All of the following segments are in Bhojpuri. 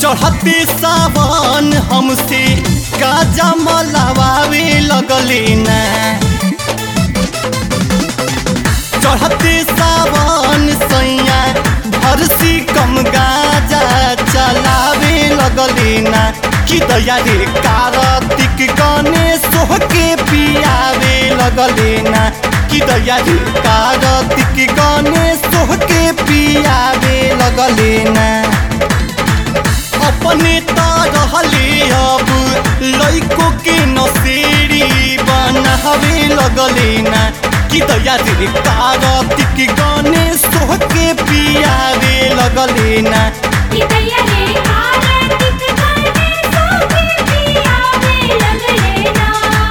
चढ़ते सावन हमसे गाजा मलावे लगले ना चढ़ते सावन सैया भरसी कम गाजा चलावे लगले ना कि दया रे कार्तिक गणेश के पियावे लगले ना कि दया रे कार्तिक गणेश के पियावे लगले ना अपने त रहले अब लैको के नसेरी बनावे लगले ना कि दया रे कार्तिक गणेश के पियावे लगले ना इदैया रे कार्तिक गणेशों के पियावे लगले ना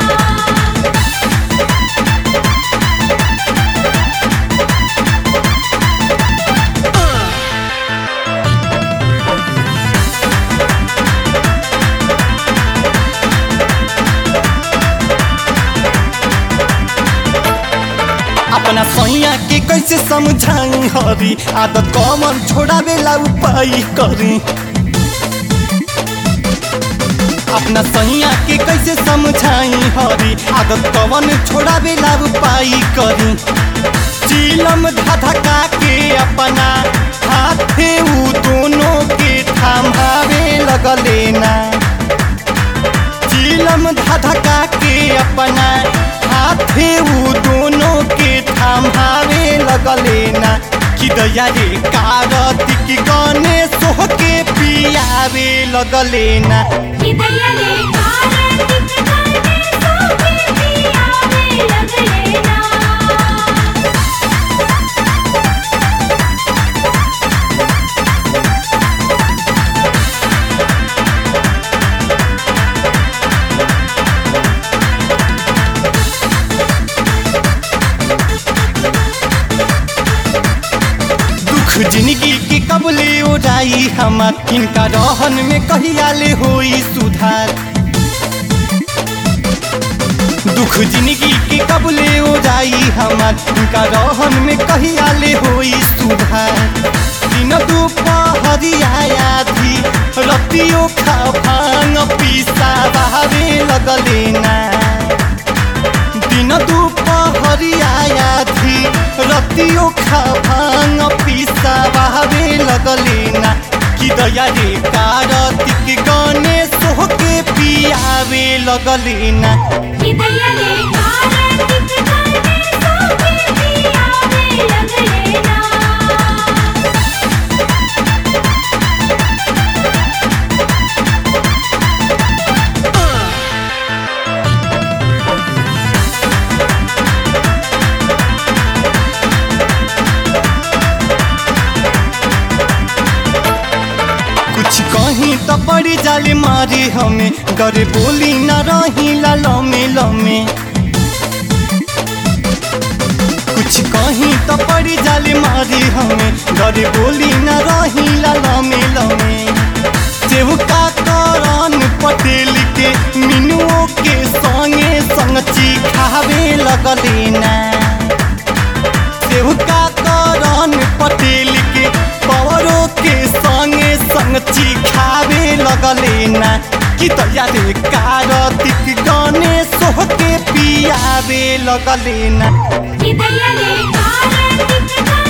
अपना सैया के कैसे समझाई हरी आदत कमर छोड़ावेला उपाय करी अपना सैया के कैसे समझाई हरी आदत कवन छोड़ावेला उपाय करी चिलम धधका के अपना हाथे उ दोनों के थमावे लगले ना चिलम धधका के अपना हाथे उ दोनों के थमावे लगले ना कि दया रे कार्तिक गणेश के पियावे लगले ना इदैया रे कार्तिक गणेशों के पियावे लगले ना दुख जिंदगी के कबले ओराई हमार इनका रहन में कहिया ले होई सुधार दुख जिंदगी के कबले ओराई हमार इनका रहन में कहिया ले होई सुधार दिन दुपहरिया आधी रतियो खा भांग पीसा बहावे लगले ना दिन दुपहरिया आधी रतियो खा भांग पीसा बहावे लगले ना कि दया रे कार्तिक गणेश के पियावे लगले ना इदैया रे कार्तिक गणेशों के पियावे लगले ना कुछ कहीं तो पड़ी जाले मारे हमें गरे बोली न रही ला लमे लमे कुछ कहीं तो पड़ी जाले मारे हमें गरे बोली न रही ला लमे लमे सेवका करन पटेल के मिनुओं के संगे संगची खावे लगले ना सेवका करन पटेल के पवरों के संगे संगची खावे लगले ना कि दया रे कार्तिक गणेश के पियावे लगले ना इदैया रे कार्तिक